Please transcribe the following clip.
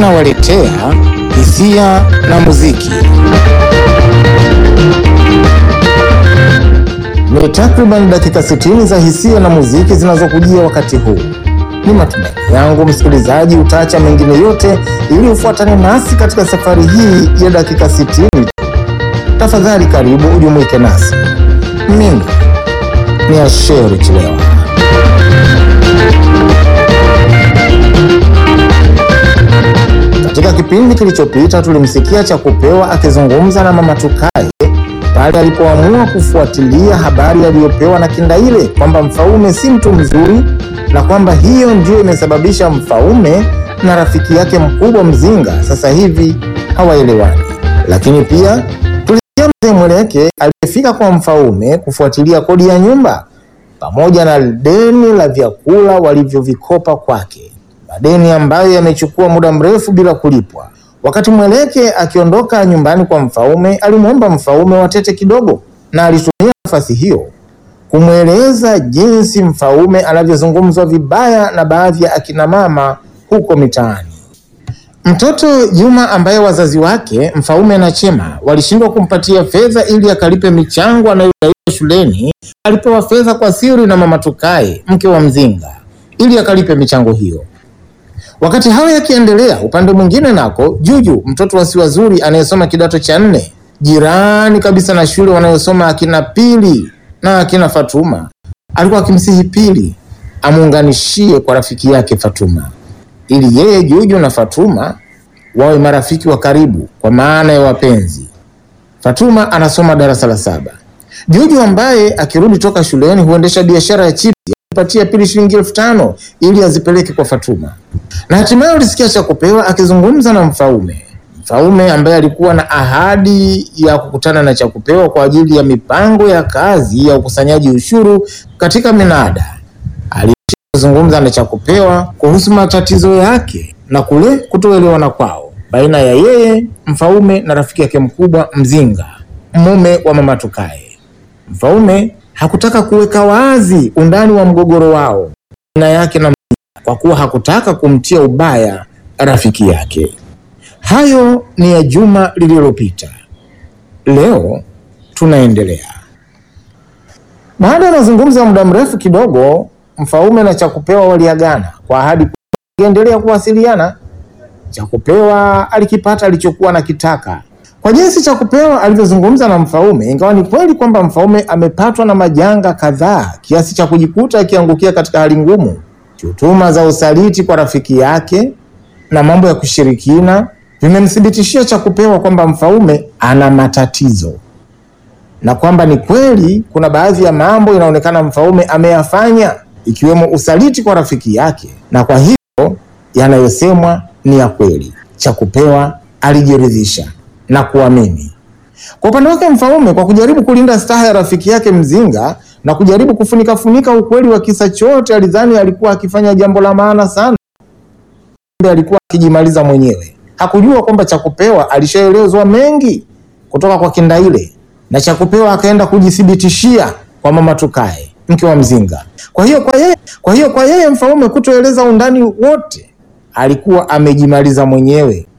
tunawaletea hisia na muziki. Ni takriban dakika 60 za hisia na muziki zinazokujia wakati huu. Ni matumaini yangu msikilizaji utaacha mengine yote ili ufuatane nasi katika safari hii ya dakika 60. Tafadhali karibu ujumuike nasi. Mimi ni Asheri Chilewa. Katika kipindi kilichopita tulimsikia Chakupewa akizungumza na Mama Tukaye pale alipoamua kufuatilia habari aliyopewa na Kindaile kwamba Mfaume si mtu mzuri na kwamba hiyo ndio imesababisha Mfaume na rafiki yake mkubwa Mzinga sasa hivi hawaelewani. Lakini pia tulisikia Mzee Mweleke aliyefika kwa Mfaume kufuatilia kodi ya nyumba pamoja na deni la vyakula walivyovikopa kwake, madeni ambayo yamechukua muda mrefu bila kulipwa. Wakati Mweleke akiondoka nyumbani kwa Mfaume, alimwomba Mfaume watete kidogo, na alitumia nafasi hiyo kumweleza jinsi Mfaume anavyozungumzwa vibaya na baadhi ya akina mama huko mitaani. Mtoto Juma ambaye wazazi wake Mfaume na Chema walishindwa kumpatia fedha ili akalipe michango anayodaiwa shuleni, alipewa fedha kwa siri na Mama Tukaye, mke wa Mzinga, ili akalipe michango hiyo. Wakati hayo yakiendelea, upande mwingine nako Juju, mtoto wa Siwazuri anayesoma kidato cha nne, jirani kabisa na shule wanayosoma akina Pili na akina Fatuma, alikuwa akimsihi Pili amuunganishie kwa rafiki yake Fatuma ili yeye Juju na Fatuma wawe marafiki wa karibu kwa maana ya wapenzi. Fatuma anasoma darasa la saba. Juju ambaye akirudi toka shuleni huendesha biashara ya chipsi alipatia Pili shilingi elfu tano ili azipeleke kwa Fatuma. Na hatimaye ulisikia Chakupewa akizungumza na Mfaume. Mfaume ambaye alikuwa na ahadi ya kukutana na Chakupewa kwa ajili ya mipango ya kazi ya ukusanyaji ushuru katika minada. Alizungumza na Chakupewa kuhusu matatizo yake na kule kutoelewana kwao baina ya yeye Mfaume na rafiki yake mkubwa Mzinga, mume wa Mama Tukaye. Mfaume hakutaka kuweka wazi undani wa mgogoro wao baina yake na Mzinga kwa kuwa hakutaka kumtia ubaya rafiki yake. Hayo ni ya juma lililopita. Leo tunaendelea. Baada ya mazungumzo ya muda mrefu kidogo, Mfaume na Chakupewa waliagana kwa ahadi kuendelea kuwasiliana. Chakupewa alikipata alichokuwa nakitaka kwa jinsi Chakupewa alivyozungumza na Mfaume. Ingawa ni kweli kwamba Mfaume amepatwa na majanga kadhaa kiasi cha kujikuta akiangukia katika hali ngumu, shutuma za usaliti kwa rafiki yake na mambo ya kushirikina vimemthibitishia Chakupewa kwamba Mfaume ana matatizo na kwamba ni kweli kuna baadhi ya mambo inaonekana Mfaume ameyafanya ikiwemo usaliti kwa rafiki yake, na kwa hivyo yanayosemwa ni ya kweli. Chakupewa alijiridhisha na kuamini. Kwa upande wake Mfaume, kwa kujaribu kulinda staha ya rafiki yake Mzinga na kujaribu kufunika funika ukweli wa kisa chote, alidhani alikuwa akifanya jambo la maana sana, alikuwa akijimaliza mwenyewe. Hakujua kwamba Chakupewa alishaelezwa mengi kutoka kwa Kindaile na Chakupewa akaenda kujithibitishia kwa Mama Tukaye, mke wa Mzinga. Kwa hiyo kwa yeye, kwa hiyo kwa yeye Mfaume kutoeleza undani wote, alikuwa amejimaliza mwenyewe